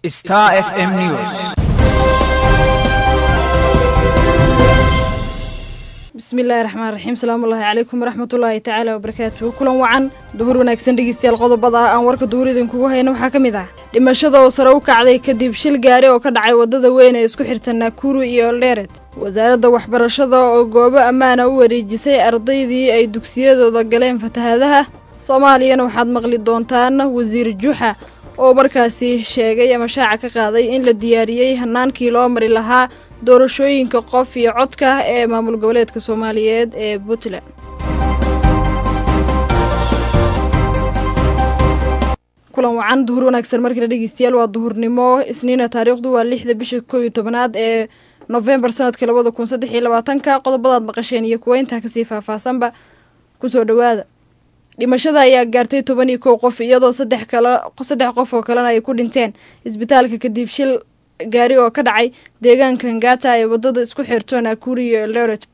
Star FM News. bismillaahi raxmaan raxiim salaamullaahi calaykum waraxmatullaahi tacaala wabarakaatuhu kulan wacan duhur wanaagsan dhegeystayaal qodobada ah aan warka duhur idinkugu hayna waxaa ka mid ah dhimashada oo sare u kacday kadib shil gaari oo ka dhacay waddada weyn ee isku xirta naakuru iyo eldheeret wasaaradda waxbarashada oo goobo ammaana u wareejisay ardaydii ay dugsiyadooda galeen fatahaadaha soomaaliyana waxaad maqli doontaan wasiir juxa oo markaasi sheegay ama shaaca ka qaaday in la diyaariyey hanaankii loo mari lahaa doorashooyinka qof iyo codka ee maamul goboleedka soomaaliyeed ee puntland kulan wacan duhur wanaagsan markale dhegeystayaal waa duhurnimo isniina taariikhdu waa lixda bisha koow iyo tobanaad ee nofembar sanadka labada kun saddex iyo labaatanka qodobadaad maqasheen iyo kuwa intaa kasii faahfaahsanba kusoo dhawaada dhimashada ayaa gaartay toban iyo kow qof iyadoo saddex kala saddex qof oo kalena ay ku dhinteen isbitaalka kadib shil gaari oo ka dhacay deegaanka ngata ee wadada isku xirto nakuri iyo eldoret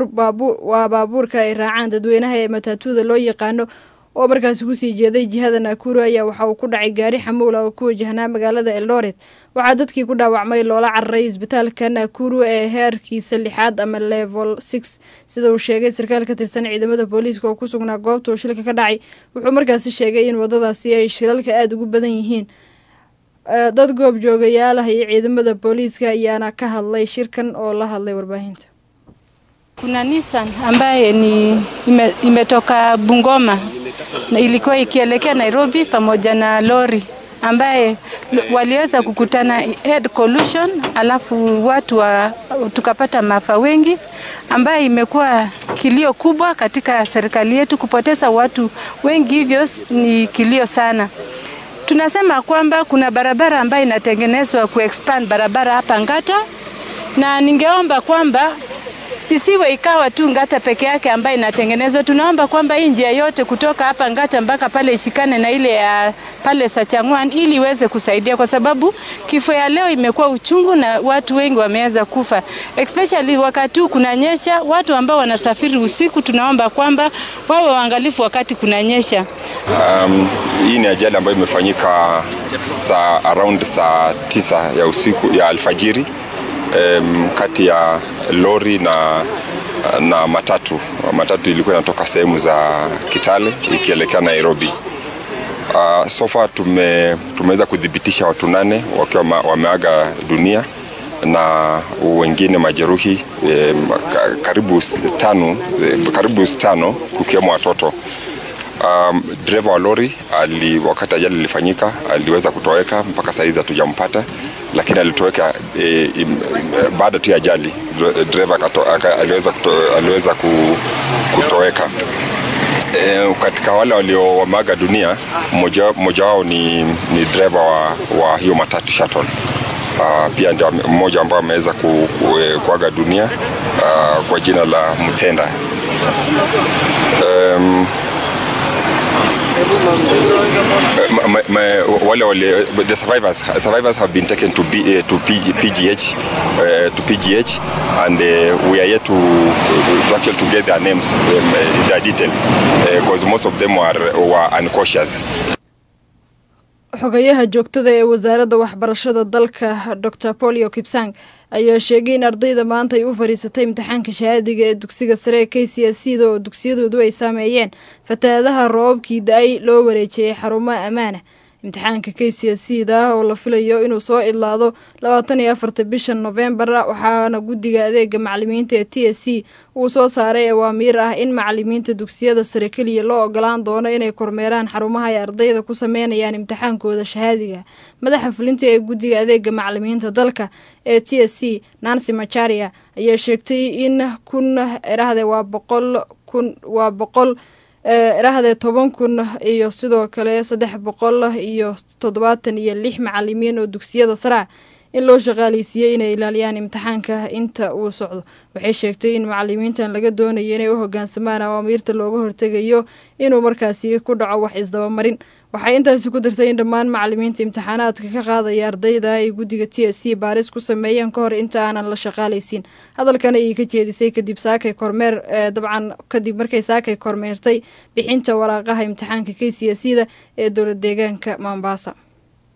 waa baabuurka ay raacaan dadweynaha ee mataatuuda loo yaqaano oo markaasi kusii jeeday jihada nakuru ayaa waxa uu ku dhacay gaari xamuula oo ku wajahnaa magaalada eldoret waxaa dadkii ku dhaawacmay loola cararay isbitaalka nakuru ee heerkiisa lixaad ama level six sida uu sheegay sarkaal ka tirsan ciidamada booliiska oo ku sugnaa goobta uu shilka ka dhacay wuxuu markaasi sheegay in wadadaasi ay shilalka aada ugu badan yihiin dad goob joogayaal ah iyo ciidamada booliiska ayaana ka hadlay shirkan oo la hadlay warbaahinta Kuna Nissan ambaye ni ime, imetoka Bungoma na ilikuwa ikielekea Nairobi pamoja na lori ambaye waliweza kukutana head collision, alafu watu wa, tukapata maafa wengi, ambaye imekuwa kilio kubwa katika serikali yetu. Kupoteza watu wengi hivyo ni kilio sana. Tunasema kwamba kuna barabara ambayo inatengenezwa kuexpand barabara hapa Ngata, na ningeomba kwamba isiwe ikawa tu Ngata peke yake ambayo inatengenezwa. Tunaomba kwamba hii njia yote kutoka hapa Ngata mpaka pale ishikane na ile ya pale Sachangwan ili iweze kusaidia, kwa sababu kifo ya leo imekuwa uchungu na watu wengi wameweza kufa, especially wakati huu kunanyesha. Watu ambao wanasafiri usiku, tunaomba kwamba wawe waangalifu wakati kunanyesha. Um, hii ni ajali ambayo imefanyika saa around saa tisa ya usiku ya alfajiri um, kati ya lori na na matatu. Matatu ilikuwa inatoka sehemu za Kitale ikielekea Nairobi. Uh, so far tume, tumeweza kudhibitisha watu nane wakiwa wameaga dunia na wengine majeruhi eh, karibu tano, eh, karibu tano kukiwemo watoto. Um, dereva wa lori ali, wakati ajali ilifanyika aliweza kutoweka, mpaka saa hizi hatujampata, lakini alitoweka e, e, baada tu ya ajali dereva aliweza, kuto, aliweza kutoweka. E, katika wale walio wameaga dunia mmoja, mmoja wao ni, ni dereva wa, wa hiyo matatu shuttle. Uh, pia ndio mmoja ambao ameweza ku, ku, kuaga dunia uh, kwa jina la Mtenda. Um, my, my, wale wale the survivors survivors have been taken to B, uh, to PG, PGH uh, to PGH and uh, we are yet to, to actually to get their names um, their details because uh, most of them were, were unconscious xogayaha joogtada ee wasaaradda waxbarashada dalka dor polio kipsang ayaa sheegay in ardayda maanta ay u fadhiisatay imtixaanka shahaadiga ee dugsiga sare ee k c s c da oo dugsiyadoodu ay saameeyeen fatahaadaha roobabkii da-ay loo wareejiyey xarumaha ammaana imtixaanka k c s c da oo la filayo inuu soo idlaado labaatan iyo afarta bisha nofembar waxaana guddiga adeega macalimiinta ee t s c uu soo saaray awaamiir ah in macalimiinta dugsiyada sare keliya loo ogolaan doono inay kormeeraan xarumaha ay ardayda ku sameynayaan imtixaankooda shahaadiga madaxa fulinta ee guddiga adeega macalimiinta dalka ee t s c nancy macharia ayaa sheegtay in kun erahde waa boqol kun waa boqol irahdee toban kun iyo sidoo kale saddex boqol iyo toddobaatan iyo lix macalimiin oo dugsiyada saraa in loo shaqaaleysiiyey inay ilaaliyaan imtixaanka inta uu socdo waxay sheegtay in macalimiintan laga doonayo inay u hogaansamaan awaamiirta looga hortegayo inuu markaasi ku dhaco wax isdabamarin waxay intaasi ku dartay in dhammaan macalimiinta imtixaanaadka ka qaadaya ardayda ay guddiga t s c baaris ku sameeyeen ka hor inta aanan la shaqaalaysiin hadalkan ayay ka jeedisay kadib saakay kormeer dabcan kadib markay saakay kormeertay bixinta waraaqaha imtixaanka k c s da ee dowlad deegaanka mombasa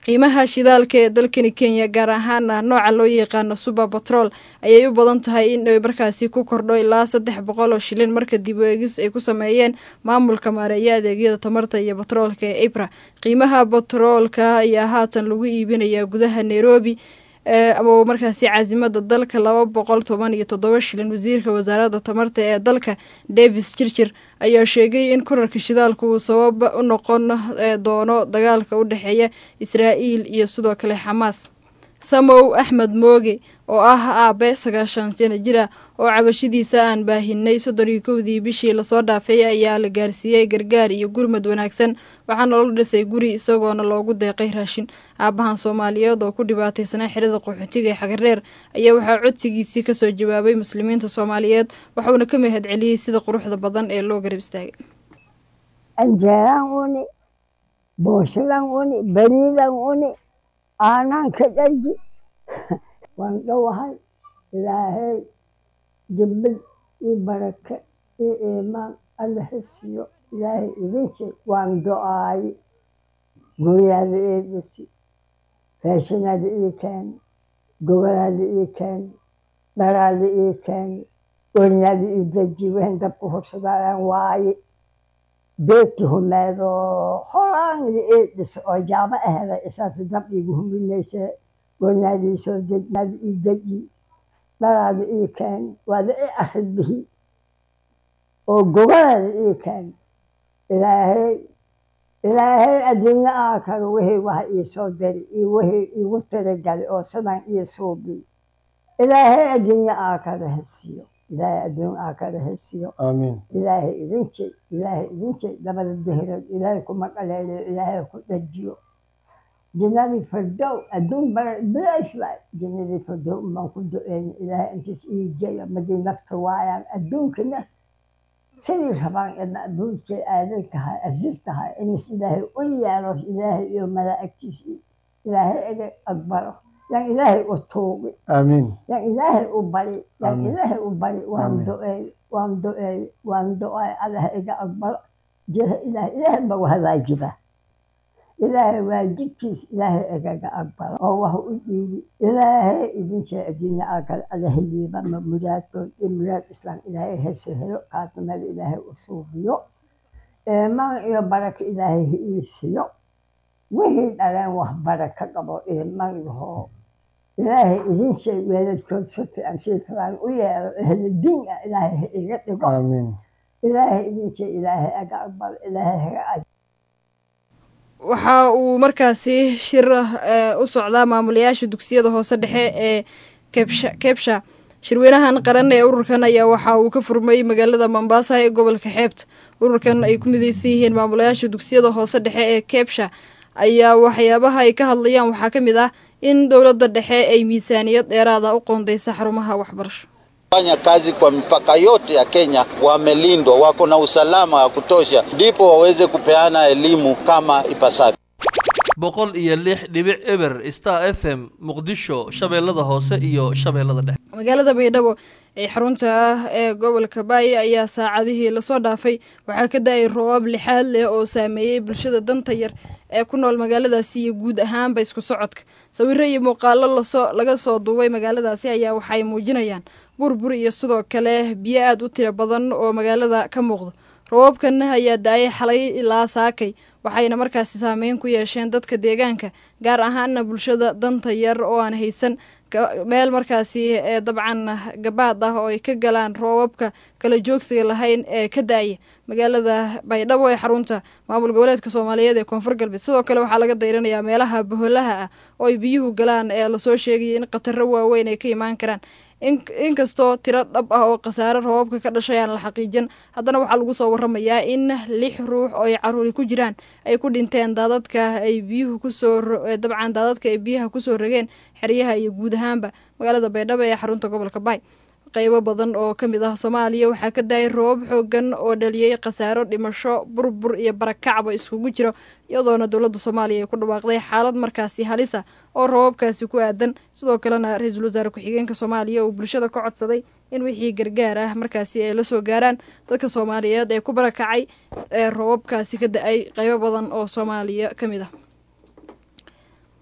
qiimaha shidaalka ee dalkani kenya gaar ahaana nooca loo yaqaano suber batrol ayay u badan tahay in ay markaasi ku kordho ilaa saddex boqol oo shilin marka dib u eegis ay ku sameeyeen maamulka maareeya adeegyada tamarta iyo batroolka ee ibra qiimaha batroolka ayaa haatan lagu iibinayaa gudaha nairobi ama markaasi caasimada dalka laba boqol toban iyo toddoba shilin wasiirka wasaaradda tamarta ee dalka davis jirjir ayaa sheegay in korarka shidaalka uu sabab u noqon doono dagaalka u dhexeeya israa'iil iyo sidoo kale xamaas samow axmed mooge oo ah aabe sagaashan jana jira oo cabashadiisa aan baahinay soddon iyo kowdii bishii lasoo dhaafay ayaa la gaarsiiyey gargaar iyo gurmad wanaagsan waxaana la dhisay guri isagoona loogu deeqay raashin aabahan soomaaliyeed oo ku dhibaataysanaa xirada qaxootiga ee xagareer ayaa waxaa codsigiisii kasoo jawaabay muslimiinta soomaaliyeed waxauna ka mahad celiyey sida quruxda badan ee loo garab istaagay anjeeraan uni booshadan uni bariidan uni aanaan ka dharji waan dhowahay ilaahay jibbad iyo barake iyo iimaan alla hesiyo ilaahay idin jir waan do-aaye guryaada ii dhisi raashinaada ii keeni gogolaada ii keeni dharaada ii keeni wernaada ii deji wehen dabka hursadaayan waaye beedki humeedoo horaanida ii dhis oo jaamo aheda isaas dab iigu huminaysa wernaadii soo deji ii deji dharaada ii keeni waada ii arid bihi oo gogolaada ii keeni ilaahay ilaahay adduunyo aakaro wixii waha ii soo diri iyo wixii iigu tirigali oo sidan ii suubi ilaahay adduunyo aakaro hesiyo ilaahay adduun aakaro hesiyo aamiin ilaahay idin jey ilaahay idin jey labada dehrood ilaahay kuma dhaleeliyo ilaahay ku dhajiyo jinnadii fardow adduun bara bilaash waay jinnadii fardow umaan ku do-eyna ilaahay intiis ii geyo madii nafta waayaan adduunkana sidii rabaan cidna abuurkay aaday tahay aziz tahay inis ilaahay u yeelo ilaahay iyo malaa'igtiis ilaahay iga aqbalo yan ilaahay u tuugi aamiin yan ilaahay u bari yan Amiin. ilaahay u bari waan Amiin. do-eey waan do-eey waan do-ay allah iga aqbalo jiha ilaahay ilaahay ba wahadaajiba ilaahay waajibkiis ilaahay igaga aqbalo oo wax u dhiibi ilaahay idinjee adduunya aakale alaheliiba ma muraadkood iyo muraad islaam ilaahay hese helo kaatamada ilaahay u suubiyo iimaan iyo barako ilaahay ha ii siiyo wixii dhaleen wax barako qabo iimaan yahoo ilaahay idinjee weeladkood si fiican sii fiican u yeelo ehlo diin ah ilaahay ha iga dhigo aamiin ilaahay idinjee ilaahay aga aqbalo ilaahay haga aj waxa uu markaasi shir eh, u socdaa maamulayaasha dugsiyada hoose dhexe ee kebsha kebsha shirweynahan qaran ee ururkan ayaa waxa uu ka furmay magaalada mombasa ee gobolka xeebta ururkan ay ku mideysan yihiin maamulayaasha dugsiyada hoose dhexe ee kebsha ayaa waxyaabaha ay ka hadlayaan waxaa ka mid ah in dowladda dhexe ay miisaaniyad dheeraada u qoondeysa xarumaha waxbarasho fanya kazi kwa mipaka yote ya Kenya wamelindwa, wako na usalama wa kutosha, ndipo waweze kupeana elimu kama ipasavyo. boqol iyo lix dhibic eber star f m muqdisho shabeellada hoose iyo shabeellada dhexe magaalada baydhabo ee xarunta ah ee gobolka baay ayaa saacadihii lasoo dhaafay waxaa ka da-ay roobab lixaad leh oo saameeyey bulshada danta yar ee ku nool magaaladaasi iyo guud ahaanba isku socodka sawiro iyo muuqaalo lasoo laga soo duubay magaaladaasi ayaa waxay muujinayaan burbur iyo sidoo kale biyo aada u tiro badan oo magaalada ka muuqdo roobabkan ayaa da-ay xalay ilaa saakay waxayna markaasi saameyn ku yeesheen dadka deegaanka gaar ahaana bulshada danta yar oo aan haysan ka- meel markaasi ee dabcan gabaad ah oo ay ka galaan roobabka kala joogsiga lahayn ee ka da-aya magaalada baydhabo ee xarunta maamul goboleedka soomaaliyeed ee koonfur galbeed sidoo kale waxaa laga dayranayaa meelaha boholaha ah oo ay biyuhu galaan ee lasoo sheegaya in khataro waaweyn ay ka imaan karaan in inkastoo tiro dhab ah oo khasaare roobabka ka dhashay aan la xaqiijin haddana waxaa lagu soo waramayaa in lix ruux oo ay caruuri ku jiraan ay ku dhinteen daadadka ay biyuhu kusoo ro- ee dabcan daadadka ay biyaha kusoo rogeen xeryaha iyo guud ahaanba magaalada baydhabo ee xarunta gobolka baay qeybo badan oo ka mid ah soomaaliya waxaa ka daayay roobab xoogan oo dhaliyey khasaaro dhimasho burbur iyo barakacba iskugu jiro iyadoona dowladda soomaaliya ay ku dhawaaqday xaalad markaasi halisa oo roobabkaasi ku aadan sidoo kalena ra-iisul wasaare ku-xigeenka soomaaliya uu bulshada ka codsaday in wixii gargaar ah markaasi ay la soo gaaraan dadka soomaaliyeed ee ku barakacay ee roobabkaasi ka da-ay qeybo badan oo soomaaliya ka mid ah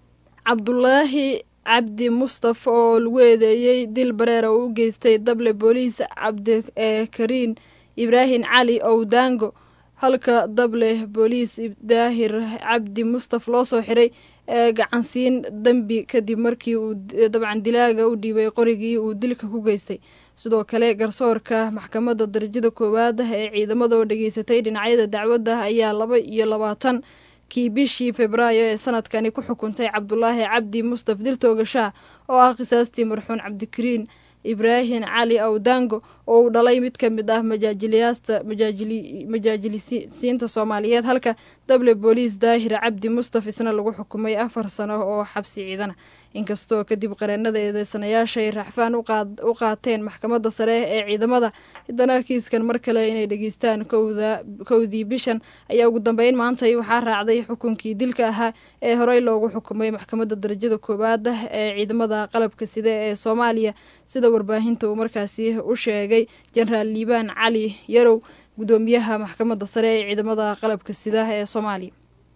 cabdulaahi cabdi mustafa oo lagu eedeeyey dil bareera uu u geystay dable booliis cabdikariin ibraahim cali owdaango halka dable booliis daahir cabdi mustaf loo soo xiray ee gacansiin dembi kadib markii uu dabcan dilaaga u dhiibay qorigii uu dilka ku geystay sidoo kale garsoorka maxkamadda darajada koowaad ee ciidamada oo dhageysatay dhinacyada dacwadda ayaa laba iyo labaatan kii bishii februaayo ee sanadkani ku xukuntay cabdulaahi cabdi mustaf dil toogashaah oo ah qisaastii marxuun cabdikariin ibraahim cali awdango oo uu dhalay mid ka mid ah majaajiliyaasta majaajilisiinta soomaaliyeed halka dable booliis daahir cabdi mustaf isna lagu xukumay afar sano oo xabsi ciidana inkastoo kadib qareenada eedeysanayaasha ay raxfaan u qaateen maxkamadda sare ee ciidamada haddana kiiskan mar kale inay dhegeystaan kowdii bishan ayaa ugu dambeyn maantay waxaa raacday xukunkii dilka ahaa ee horey loogu xukumay maxkamadda darajada koowaad ee ciidamada qalabka sida ee soomaaliya sida warbaahinta uu markaasi u sheegay jenaraal liibaan cali yarow gudoomiyaha maxkamadda sare ee ciidamada qalabka sida ee soomaaliya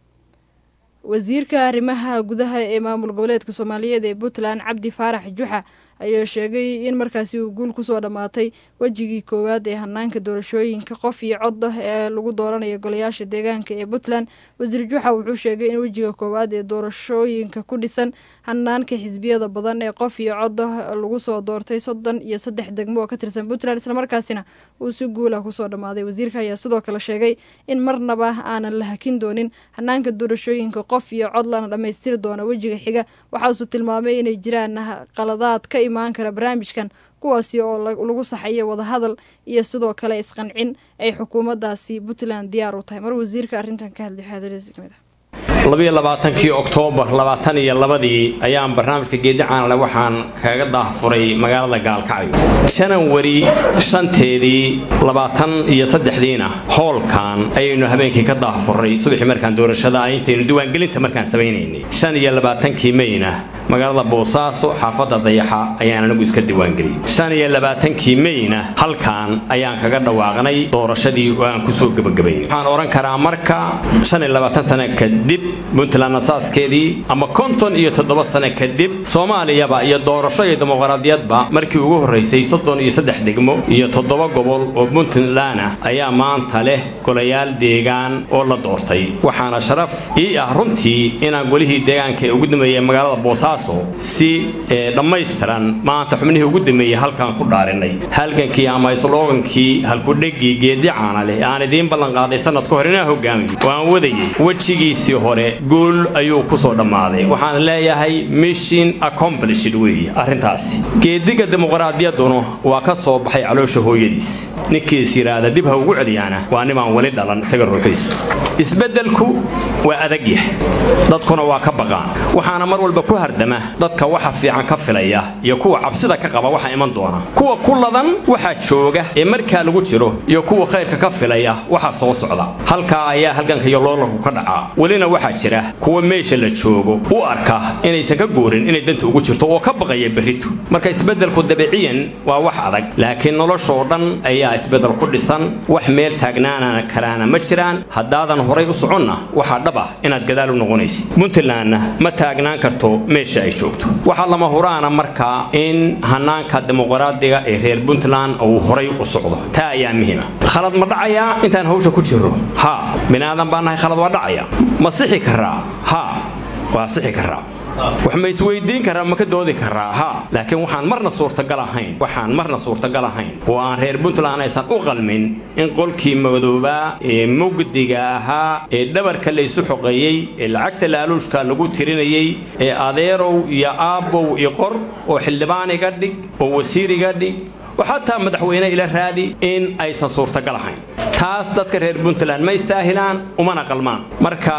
wasiirka arrimaha gudaha ee maamul goboleedka soomaaliyeed ee puntland cabdi faarax juxa ayaa sheegay in markaasi uu guul kusoo dhammaatay wejigii koowaad ee hanaanka doorashooyinka qof iyo cod ah ee lagu dooranayo golayaasha deegaanka ee puntland wasiir juxa wuxuu sheegay in wejiga koowaad ee doorashooyinka ku dhisan hanaanka xisbiyada badan ee qof iyo cod ah lagu soo doortay soddon iyo saddex degmo oo ka tirsan puntland islamarkaasina uu si guulah kusoo dhammaaday wasiirka ayaa sidoo kale sheegay in marnaba aanan la hakin doonin hanaanka doorashooyinka qof iyo cod lana dhammaystiri doono wejiga xiga waxaasuu tilmaamay inay jiraan qaladaad ka imaan kara barnaamijkan kuwaasi oo lagu saxayo wadahadal iyo sidoo kale isqancin ay xukuumaddaasi puntland diyaar u tahay mar wasiirka arrintan ka hadlay xaadiradiisa kamid ah labiyo labaatankii oktoobar labaatan iyo labadii ayaan barnaamijka geedi caanale waxaan kaga daahfuray magaalada gaalkacyo janawari shanteedii labaatan iyo saddexdiina hoolkan ayaynu habeenkii ka daahfurray subaxii markaan doorashada intaynu diiwaangelinta markaan samaynaynay shan iyo labaatankii meyna magaalada boosaaso xaafadda dayaxa ayaan anigu iska diiwaangeliyey shan iyo labaatankii meyna halkan ayaan kaga dhawaaqnay doorashadii oo aan kusoo gebagabaynay waxaan odhan karaa marka shan iyo labaatan sano kadib puntland asaaskeedii ama konton iyo toddoba sano kadib soomaaliyaba iyo doorasho iyo dimuqraadiyadba markii ugu horraysay soddon iyo saddex degmo iyo toddoba gobol oo puntland ah ayaa maanta leh golayaal deegaan oo la doortay waxaana sharaf ii ah runtii inaan golihii deegaanka ee ugu dambeeyey magaalada boosaaso si dhammaystiran maanta xubnihii ugu dambeeyey halkaan ku dhaarinay halgankii ama isloogankii halkudheggii geedi caana leh aan idiin ballanqaaday sanad ka hor inaan hogaamiyo oo aan wadayay wejigiisii hore guul ayuu ku soo dhammaaday waxaan leeyahay mission accomplished weeye arrintaasi geediga dimuqraadiyadduna waa ka soo baxay caloosha hooyadiis ninkiis yidhaahda dib ha ugu celiyaana waa nimaan weli dhalan isaga ruuxiisu isbeddelku waa adagyah dadkuna waa ka baqaan waxaana mar walba ku hardama dadka waxa fiican ka filaya iyo kuwa cabsida ka qaba waxa iman doona kuwa ku ladan waxaa jooga ee markaa lagu jiro iyo kuwa khayrka ka filaya waxa soo socda halkaa ayaa halganka iyo loolanku ka dhacaa welina waxaa jira kuwa meesha la joogo u arka inaysan ka goorin inay danta ugu jirto oo ka baqaya berritu marka isbeddelku dabiciyan waa wax adag laakiin noloshoo dhan ayaa isbeddel ku dhisan wax meel taagnaana karaana ma jiraan haddaadan horay u soconna waxaa dhab ah inaad gadaal u noqonaysid puntlandna ma taagnaan karto meesha ay joogto waxaa lama huraana markaa in hanaanka dimuqraadiga ee reer puntland uu horay u socdo taa ayaa muhiima khalad ma dhacayaa intaan hawsha ku jirro haa binaadan baa nahay khalad waa dhacaya ma sixi karaa haa waa sixi karaa wax ma isweydiin karaa ma ka doodi karaa haa laakiin waxaan marna suurtagal ahayn waxaan marna suurtagal ahayn oo aan reer puntland aysan u qalmin in qolkii madoobaa ee mugdiga ahaa ee dhabarka laysu xoqeeyey ee lacagta laaluushka lagu tirinayey ee adeerow iyo aabbow i qor oo xildhibaan iga dhig oo wasiir iga dhig oo xataa madaxweyne ila raadi in aysan suurtagal ahayn taas dadka reer puntland ma istaahilaan umana qalmaan marka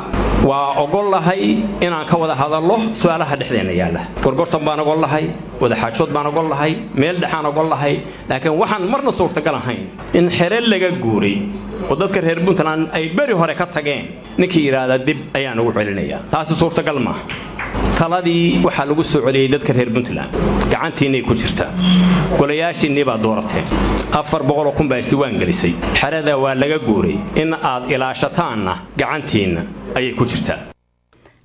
waa ogol lahay inaan ka wada hadallo su-aalaha dhexdeenna yaalla gorgortan baan ogol lahay wadaxaajood baan ogol lahay meel dhexaan ogol lahay laakiin waxaan marna suurtagal ahayn in xere laga guuray oo dadka reer puntland ay beri hore ka tageen ninkii yidhaahda dib ayaan ugu celinayaa taasi suurtagal maaha taladii waxaa lagu soo celiyey dadka reer puntland gacantiinnay ku jirtaa golayaashiinnii baad doorateen afar boqoloo kun baa isdiiwaan gelisay xerada waa laga guuray in aad ilaashataanna gacantiinna ayay ku jirtaa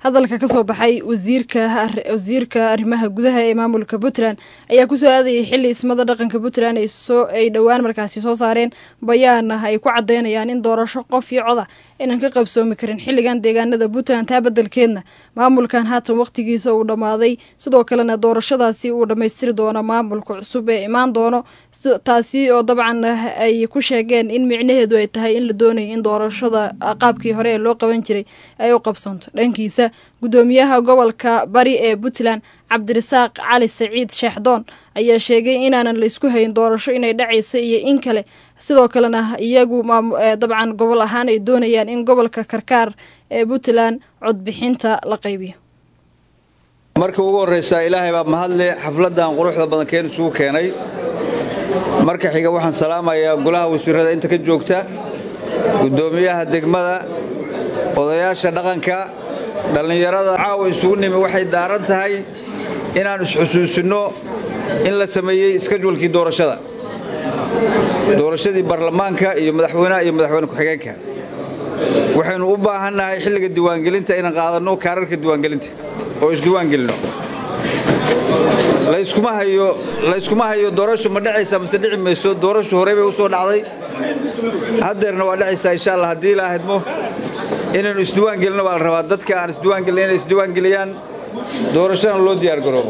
hadalka ka soo baxay wasiirka wasiirka arrimaha gudaha ee maamulka puntland ayaa kusoo aadayay xili ismada dhaqanka puntland ay soo ay dhowaan markaasi soo saareen bayaana ay ku cadeynayaan in doorasho qof iyo coda inaan ka qabsoomi karin xilligan deegaanada puntland taa bedelkeedna maamulkan haatan waqtigiisa uu dhammaaday sidoo kalena doorashadaasi uu dhammaystiri doono maamulka cusub ee imaan doono taasi oo dabcan ay ku sheegeen in micnaheedu ay tahay in la doonayo in doorashada qaabkii hore ee loo qaban jiray ay u qabsanto dhankiisa gudoomiyaha gobolka bari ee puntland cabdirasaaq cali saciid sheexdoon ayaa sheegay inaanan laysku hayn doorasho inay dhacaysa iyo in kale sidoo kalena iyagu dabcan gobol ahaan ay doonayaan in gobolka karkaar ee puntland codbixinta la qaybiyo marka ugu horraysaa ilaahay baa mahadle xafladdan quruxda badan keen isugu keenay marka xiga waxaan salaamayaa golaha wasiirrada inta ka joogta guddoomiyaha degmada odayaasha dhaqanka dhallinyarada caawa isugu nimi waxay daaran tahay inaan isxusuusinno in la sameeyey iskajwalkii doorashada doorashadii baarlamaanka iyo madaxweynaha iyo madaxweyne ku-xigeenka waxaynu u baahannahay xilliga diiwaangelinta inaan qaadanno kaararka diiwaangelinta oo isdiiwaangelinno layskuma hayo layskuma hayo doorasho ma dhacaysaa mase dhici mayso doorasho horey bay u soo dhacday haddeerna waa dhacaysaa insha allah haddii ilaa hadmo inaynu isdiiwaangelinno baa la rabaa dadka aan isdiiwaangelin inay isdiiwaangeliyaan doorashana loo diyaargaroobo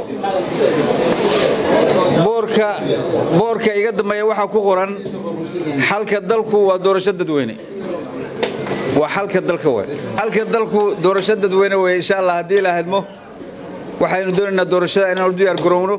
boorka boorka iga dambeeya waxaa ku qoran xalka dalku waa doorasho dadweyne waa xalka dalka wey xalka dalku doorasho dadweyne wey insha allah haddii ilaa hadmo waxaynu doonaynaa doorashada inaan u diyaargarowno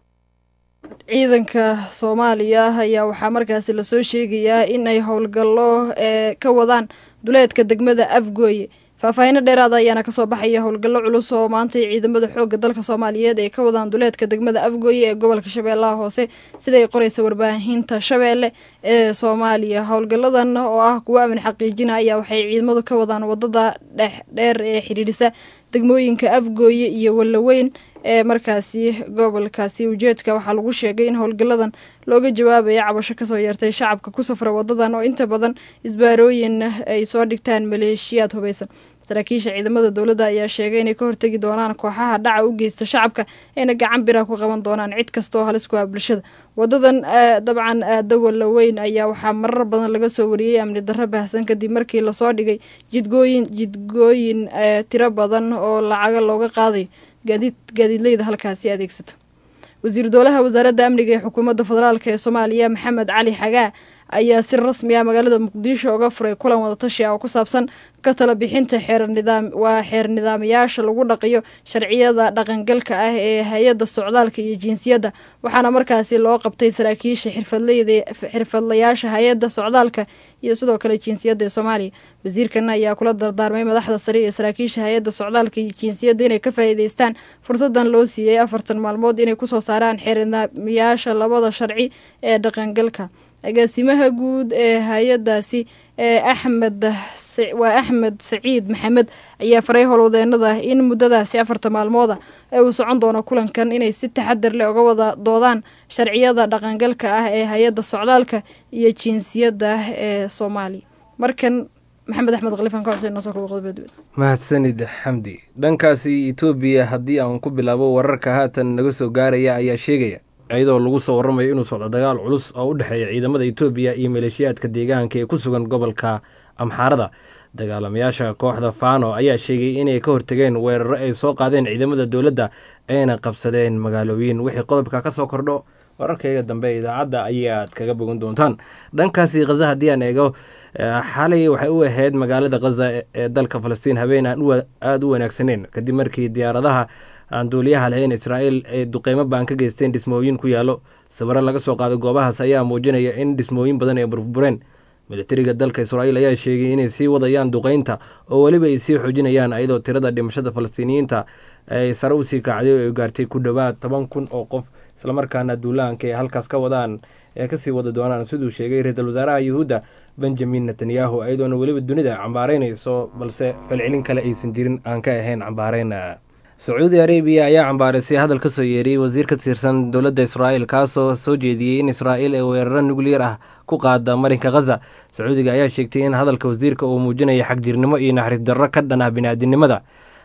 ciidanka soomaaliya ayaa waxaa markaasi lasoo sheegayaa in ay howlgallo ee ka wadaan duleedka degmada afgooye faahfaahinno dheeraada ayaana kasoo baxaya howlgallo culus oo maantay ciidamada xoogga dalka soomaaliyeed ay ka wadaan duleedka degmada afgooye ee gobolka shabeellaha hoose siday qoraysa warbaahinta shabeelle ee soomaaliya howlgalladan oo ah kuwo amin xaqiijina ayaa waxay ciidamadu ka wadaan wadada dhexdheer ee xidhiidhisa degmooyinka afgooye iyo wallaweyn ee markaasi gobolkaasi ujeedka waxaa lagu sheegay in howlgalladan looga jawaabaya cabasho kasoo yeertay shacabka ku safra wadadan oo inta badan isbaarooyin ay soo dhigtaan maleeshiyaad hubeysan saraakiisha ciidamada dowladda ayaa sheegay inay ka hortegi doonaan kooxaha dhaca u geysta shacabka ayna gacan bira ku qaban doonaan cid kasta oo halis ku ah bulshada wadadan dabcan aada wallaweyn ayaa waxaa marar badan laga soo wariyey amni darro baahsan kadib markii lasoo dhigay jidgooyin jidgooyin tiro badan oo lacaga looga qaadayo gaadiid gaadiidleyda halkaasi adeegsata wasiir dowlaha wasaaradda amniga ee xukuumadda federaalk ee soomaaliya maxamed cali xagaa ayaa si rasmi ah magaalada muqdisho uga furay kulan wadatashi ah oo ku saabsan ka tala bixinta xeernidaam waa xeer nidaamayaasha lagu dhaqiyo sharciyada dhaqangalka ah ee hay-adda socdaalka iyo jinsiyadda waxaana markaasi loo qabtay saraakiisha xirfadleyda xirfadlayaasha hay-adda socdaalka iyo sidoo kale jinsiyadda ee soomaaliya wasiirkan ayaa kula dardaarmay madaxda sare ee saraakiisha hay-adda socdaalka iyo jinsiyadda inay ka faa'iideystaan fursadan loo siiyey afartan maalmood inay kusoo saaraan xeer nidaamayaasha labada sharci ee dhaqangalka agaasimaha guud ee hay-adaasi ee axmed waa axmed saciid maxamed ayaa faray howlwadeenada in muddadaasi afarta maalmooda ee uu socon doono kulankan inay si taxadar leh uga wada doodaan sharciyada dhaqangalka ah ee hay-adda socdaalka iyo jinsiyadda ee soomaaliya markan maxamed axmed khalifan ka xuseen nosoo kuwa qodobadwed mahadsanid xamdi dhankaasi etoobiya haddii aan ku bilaabo wararka haatan naga soo gaaraya ayaa sheegaya iyadoo lagu soo waramayo inuu socdo dagaal culus oo u dhexeeya ciidamada etoobiya iyo maleeshiyaadka deegaanka ee ku sugan gobolka amxaarada dagaalamayaasha kooxda fano ayaa sheegay inay ka hortageen weeraro ay soo qaadeen ciidamada dowladda ayna qabsadeen magaalooyin wixii qodobka ka soo kordho wararkayga dambe idaacadda ayaad kaga bogan doontaan dhankaasi khaza haddii aan eego xalay waxay u ahayd magaalada khaza ee dalka falastiin habeen aan aada u wanaagsaneyn kadib markii diyaaradaha aan duuliyaha lahayn israa'iil ay duqeymo baan ka geysteen dhismooyin ku yaallo sawiro laga soo qaaday goobahaas ayaa muujinaya in dhismooyin badan ay burbureen militariga dalka israa'iil ayaa sheegay inay sii wadayaan duqeynta oo weliba ay sii xoojinayaan iyadoo tirada dhimashada falastiiniyiinta ay sare usii kacday oo ay gaartay ku dhowaad toban kun oo qof islamarkaana duulaanka ay halkaas ka wadaan ee kasii wada doonaan siduu sheegay ra-iisul wasaaraha yuhuudda benjamin netanyahu iyadoona weliba dunida cambaaraynayso balse falcelin kale aysan jirin aan ka ahayn cambaareyn sacuudi arabiya ayaa cambaarisay hadal ka soo yeeriyey wasiir ka tirsan dowladda israa'iil kaasoo soo jeediyey in israa'iil ay weeraro nukliyar ah ku qaada marinka khaza sacuudiga ayaa sheegtay in hadalka wasiirka uu muujinaya xagjirnimo iyo naxariis darro ka dhan ah biniaadinimada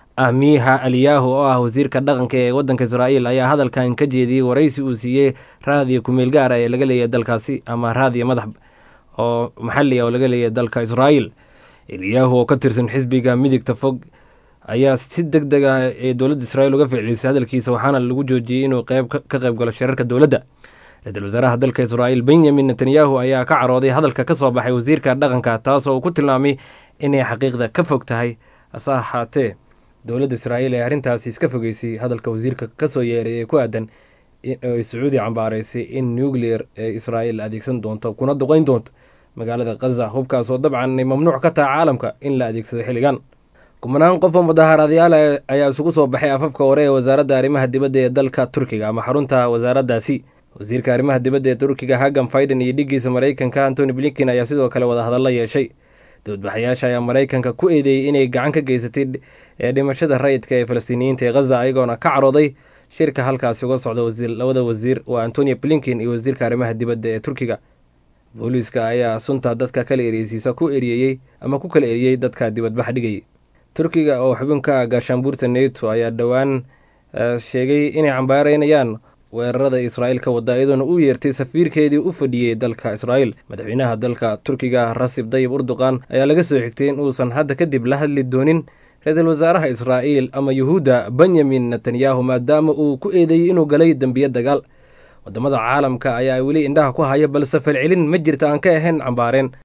amiha aliyahu oo ah wasiirka dhaqanka ee waddanka israa'iil ayaa hadalkan ka jeediyey waraysi uu siiyey raadiyo kumeel gaara ee laga leeyahay dalkaasi ama raadiyo madax oo maxali ah oo laga leeyahay dalka israa'iil eliyahu oo ka tirsan xisbiga midigta fog ayaa si deg deg ah ee dowladda israa'iil uga ficlisay hadalkiisa waxaana lagu joojiyey inuu qeyb ka qayb galo shirarka dowladda ra-iisul wasaaraha dalka israa'iil benyamin netanyahu ayaa ka carooday hadalka ka soo baxay wasiirka dhaqanka taasoo uu ku tilmaamay inay xaqiiqda ka fog tahay hase ahaatee dowladda israa'iil ee arrintaasi iska fogeysay hadalka wasiirka kasoo yeeray ee ku aadan ay sacuudi cambaaraysay in nuclear ee israa'iil adeegsan doonto kuna duqeyn doonto magaalada khaza hubkaasoo dabcan ay mamnuuc ka taha caalamka in la adeegsado xilligan kumanaan qof oo mudaharaadyaal ayaa isugu soo baxay afafka hore ee wasaaradda arrimaha dibadda ee dalka turkiga ama xarunta wasaaraddaasi wasiirka arrimaha dibadda ee turkiga hagam faiden iyo dhigiisa maraykanka antony blinken ayaa sidoo kale wadahadalla yeeshay doodbaxayaasha ayaa maraykanka ku eedeeyey inay gacan ka geysatay ee dhimashada rayidka ee falastiiniyiinta ee khaza ayagoona ka carooday shirka halkaasi uga socda labada wasiir waa antonio blinken iyo wasiirka arrimaha dibadda ee turkiga booliiska ayaa sunta dadka kala ereysiisa ku eriyeyey ama ku kala eriyey dadka dibadbax dhigayay turkiga oo xubinka gaashaanbuurta neto ayaa dhowaan sheegay inay cambaareynayaan weerarada israa'iil ka wada iyadoona u yeertay safiirkeedii u fadhiyey dalka israa'iil madaxweynaha dalka turkiga rasib dayib urduqan ayaa laga soo xigtay in uusan hadda kadib la hadli doonin ra-iisul wasaaraha israa'iil ama yuhuudda benyamin netanyahu maadaama uu ku eedeeyey inuu galay dembiye dagaal wadamada caalamka ayaa weli indhaha ku haya balse falcelin ma jirta aan ka ahayn cambaareen